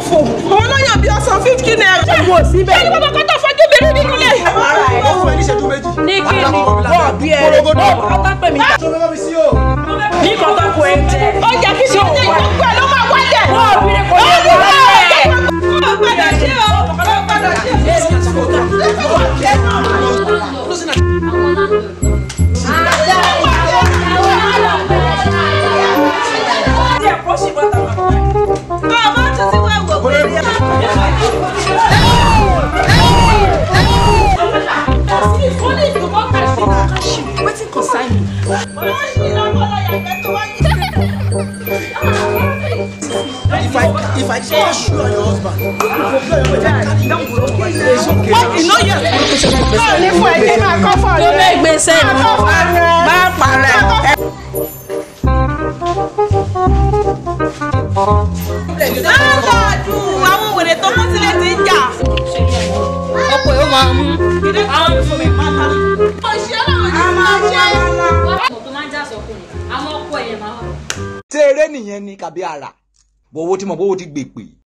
òfò àwọn lọ́yàn bíi ọ̀sán fifty naira. ṣé ìwọ síbẹ̀ ẹni bàbá kan tó fojú mi rí nínú ilé. ó fún ẹ ní ìṣẹ́jú méjì. ní kí ni Wọ́n bí ẹ ọ̀tá pè mí tó fẹ́ bá mi sí o. ní kọ́tà kò ẹ jẹ. ó jẹ́ kí ṣe ọjọ́ ìgbàgbọ́ ẹ̀ ló máa wálẹ̀. wọ́n bí kò lè wọlé. ó padà ṣe o ó padà ṣe o. bàbá tún ti wá wò pé. wetin concern me. If I if I smash you and your husband, you go blow your head and carry you. It's okay. wọ́n iná yẹn. báwo ni fún ẹ̀jẹ̀ máa kọ́ fọ́ tó rẹ̀. bẹ́ẹ̀ gbèsè ni bá parẹ́. aláàdù àwọn wèrè tó mú sílẹ̀ ti ń jà. ọkọ̀ yóò máa mú. àwọn fún mi pátá. ọ̀ṣẹ́ làwọn ti máa ṣe. ọmọ tó máa ń jà sọkùnrin àwọn ọkọ ẹ̀yẹ̀ máa wà. ṣé eré nìyẹn ni kàbí ara bọ̀wọ́ tí mo bọ́wọ́ ti gbèpè